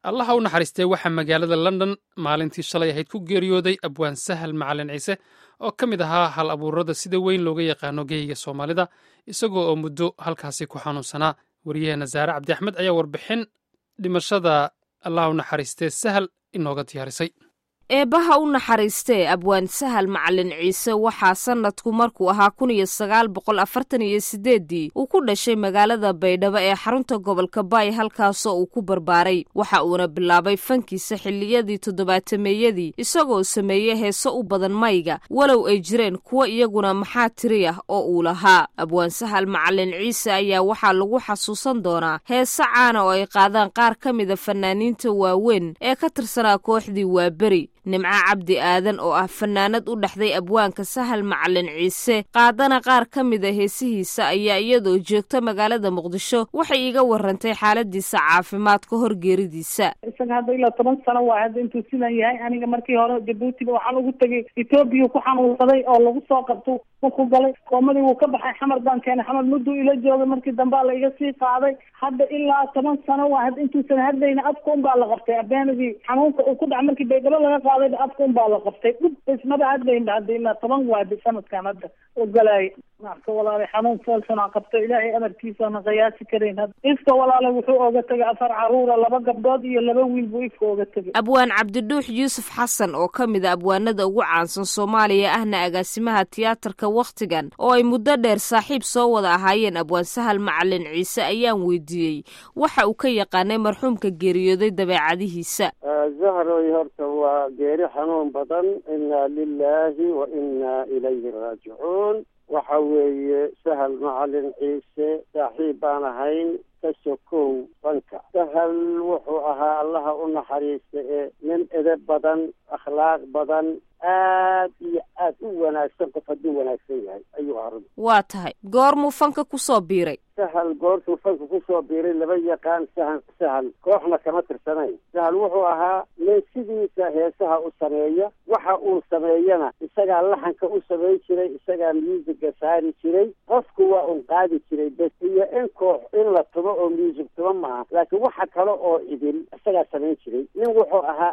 allaha u naxariistee waxaa magaalada london maalintii shalay ahayd ku geeriyooday abwaan sahal macalin ciise oo ka mid ahaa hal abuurada sida weyn looga yaqaano geyga soomaalida isagoo oo muddo halkaasi ku xanuunsanaa waryaheena saare cabdi axmed ayaa warbixin dhimashada allaha u naxariistee sahal inooga diyaarisay eebbaha u naxariistee abwaan sahal macalin ciise waxaa sannadku markuu ahaa kun iyo sagaal boqol afartan iyo sideeddii uu ku dhashay magaalada baydhabo ee xarunta gobolka baay halkaasoo uu ku barbaaray waxa uuna bilaabay fankiisa xilliyadii toddobaatameeyadii isagoo sameeyey heeso u badan mayga walow ay jireen kuwo iyaguna maxaa tiri ah oo uu lahaa abwaan sahal macalin ciise ayaa waxaa lagu xasuusan doonaa heese caana oo ay qaadaan qaar ka mida fanaaniinta waaweyn ee ka tirsanaa kooxdii waaberi nimco cabdi aadan oo ah fanaanad u dhexday abwaanka sahal macalin ciise qaadana qaar ka mida heesihiisa ayaa iyadoo joogta magaalada muqdisho waxay iga warantay xaaladiisa caafimaad ka hor geeridiisa isaga hadda ilaa toban sano waa hadda intuu sidan yahay aniga markii hore jabuutiba waxaan ugu tegay etoobiya ku xanuunsaday oo lagu soo qabto ku galay koomadii wuu ka baxay xamar baan keenay xamar mudduu ila joogay markii dambea la iga sii qaaday hadda ilaa toban sano waa hadda intuusan hadlayna afka un baa la qabtay abeenadii xanuunka uu ku dhaca markii baydhabo laga qaaday afka un baa la qabtay dhub ismaba hadlaynba hadda ilaa toban waadi sanadkan hadda ogolaay marka walaale xanuun foolxunaa qabto ilaahay amarkiisaana qiyaasi karayn hadda ifka walaale wuxuu oga tegay afar caruura laba gabdhood iyo laba wiil buu ifka oga tegay abwaan cabdidhuux yuusuf xasan oo ka mid a abwaanada ugu caansan soomaaliya ahna agaasimaha tiyaatarka wakhtigan oo ay muddo dheer saaxiib soo wada ahaayeen abwaan sahal macalin ciise ayaan weydiiyey waxa uu ka yaqaanay marxuumka geeriyooday dabeecadihiisa zahroy horta waa geeri xanuun badan inna lilaahi wa inna ilayhi raajicuun waxa weeye sahal macalin ciise saaxiib baan ahayn ka sokow banka sahal wuxuu ahaa allaha u naxariista ee nin edeb badan akhlaaq badan aad iyo aad u wanaagsan qof hadduu wanaagsan yahay ayuu ahaa waa tahay goormuu fanka kusoo biiray sahal goortuu fanka kusoo biiray laba yaqaan sahan sahal kooxna kama tirsanayn sahal wuxuu ahaa nin sidiisa heesaha u sameeya waxa uu sameeyana isagaa laxanka u samayn jiray isagaa muusiga saari jiray qofku waa un qaadi jiray bes iyo in koox in la tumo oo muusig tuma maaha laakiin waxa kale oo idil isagaa samayn jiray nin wuxuu ahaa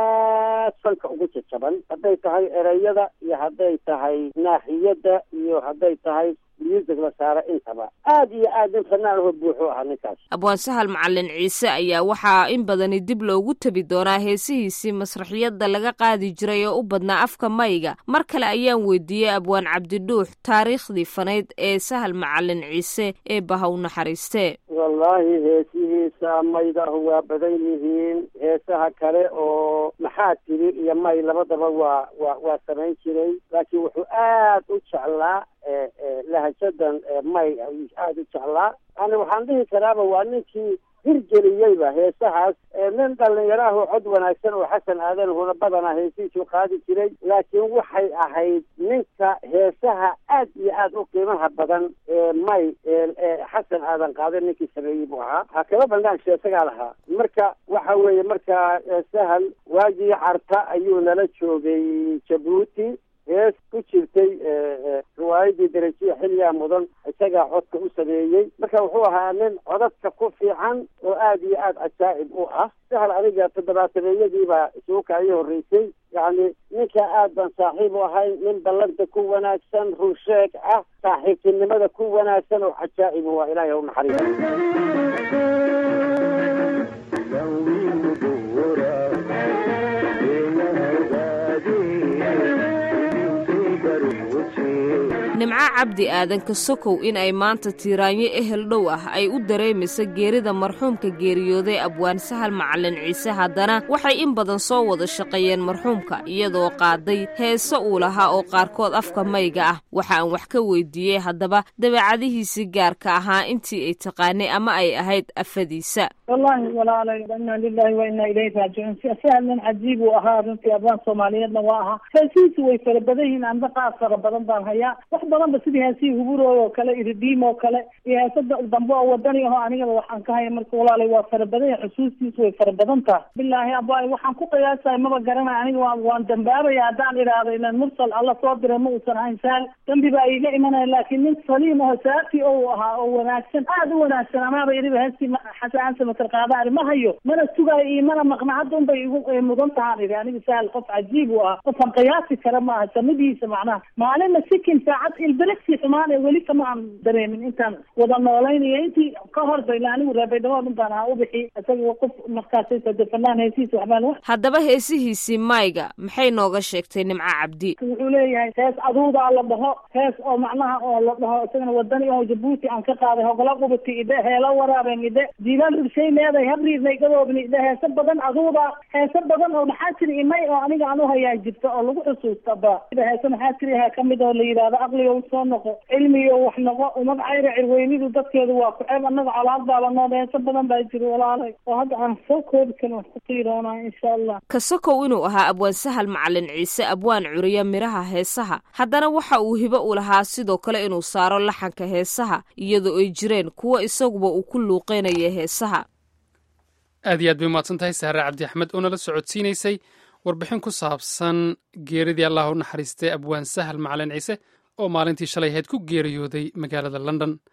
aad fanka ugu jajaban hadday tahay ereyada iyo hadday tahay naaxiyadda iyo hadday tahay muusig la saaro intaba aad iyo aad nin fanaan aho buuxuu ahaa ninkaas abwaan sahal macalin ciise ayaa waxaa in badani dib loogu tabi doonaa heesihiisii masraxiyadda laga qaadi jiray oo u badnaa afka mayga mar kale ayaan weydiiyey abwaan cabdidhuux taariikhdii fanayd ee sahal macalin ciise ee baha u naxariistee wallaahi heesihiisa maydahu waa badan yihiin heesaha kale oo maxaa tiri iyo may labadaba waa waa waa samayn jiray laakiin wuxuu aad u jeclaa lahajadan may ayuu aada u jeclaa yani waxaan dhihi karaaba waa ninkii hirgeliyeyba heesahaas nin dhalinyaraahu cod wanaagsan oo xasan aadan huna badanaa heesihiisuu qaadi jiray laakiin waxay ahayd ninka heesaha aad iyo aad u qiimaha badan may xasan aadan qaaday ninkii sameeyey buu ahaa ha kaba bandaanshe isagaa lahaa marka waxa weeye markaa sahal waagii carta ayuu nala joogay jabuuti hees ku jirtay riwaayadii darajiya xilligaa mudan isagaa codka u sameeyey marka wuxuu ahaa nin codadka ku fiican oo aad iyo aad cajaa'ib u ah sahal aniga toddobaatameeyadiibaa isuuka ii horreysay yacni ninka aad baan saaxiib u ahay nin ballanta ku wanaagsan runsheeg ah saaxiibtinimada ku wanaagsan oo cajaa'ib waa ilaahay u nimco cabdi aadan ka sokow in ay maanta tiiraanyo ehel dhow ah ay u dareemaysa geerida marxuumka geeriyooday abwaan sahal macalin ciise haddana waxay in badan soo wada shaqeeyeen marxuumka iyadoo qaaday heese uu lahaa oo qaarkood afka mayga ah waxa aan wax ka weydiiyey haddaba dabeecadihiisii gaarka ahaa intii ay taqaanay ama ay ahayd afadiisa wallaahi walaalay inna lilahi wa inna ilayhi raajicuun sahal nin cajiib uu ahaa runtii abwaan soomaaliyeedna waa ahaa heesihiisu way fara badan yihiin amba qaar fara badan baan hayaa wax badanba sidii heesihii huburooy oo kale iridiim oo kale iyo heesada dambe oo wadani aho anigaba waxaan ka haya marka walaalay waa fara badan yahay xusuustiisu way fara badan tahay bilaahi abaay waxaan ku qiyaasahay maba garanay aniga waa waan dambaabaya haddaan idhaahdo ilan mursal alla soo diray ma uusan ahayn saal dambi baa iiga imanaya laakiin nin saliim aho saafti ou ahaa oo wanaagsan aada u wanaagsan amaaba iriba heestii xasan samatar qaadaari ma hayo mana sugaayo iyo mana maqna hadda unbay igu mudan tahaan idhi aniga sahal qof cajiib u ah qofaan qiyaasi kara maaha samadiisa macnaha maalinna sikin saacad ilbelexi xumaan ee weli kama aan dareemin intaan wada noolaynayo intii ka horba ila anigu reebaydhabood unbaan ahaa ubixi isaga qof markaasay fanaan heesiisa waxbaan haddaba heesihiisii mayga maxay nooga sheegtay nimco cabdi wuxuu leeyahay hees aduudaa la dhaho hees oo macnaha oo la dhaho isagana wadani oo jabuuti aan ka qaaday hogla qubati idhe heelo waraabeen idhe jiilaan rurshay leeday habriidnay gadoobni idhe heese badan aduuda heese badan oo maxaa jiri imay oo aniga aan uhayaa jirta oo lagu xusuusta ba heese maxaa jiriha kamid oo la yidhahdo aqliga soo noqo cilmiga wax noqo umad cayra cirweynidu dadkeedu waa ku-ceeb annaga colaad baaba nood heese badan baa jiri walaalay oo hadda aan soo koobi karin wax ku qiiroonaa insha allah kasakow inuu ahaa abwaan sahal macalin ciise abwaan curiya miraha heesaha haddana waxa uu hibo u lahaa sidoo kale inuu saaro laxanka heesaha iyadoo ay jireen kuwa isaguba uu ku luuqeynaya heesaha aad iyo aad bay umahadsan tahay sahre cabdi axmed oo nala socodsiinaysay warbixin ku saabsan geeridii allah u naxariistay abwaan sahal macalin ciise oo maalintii shalay ahayd ku geeriyooday magaalada london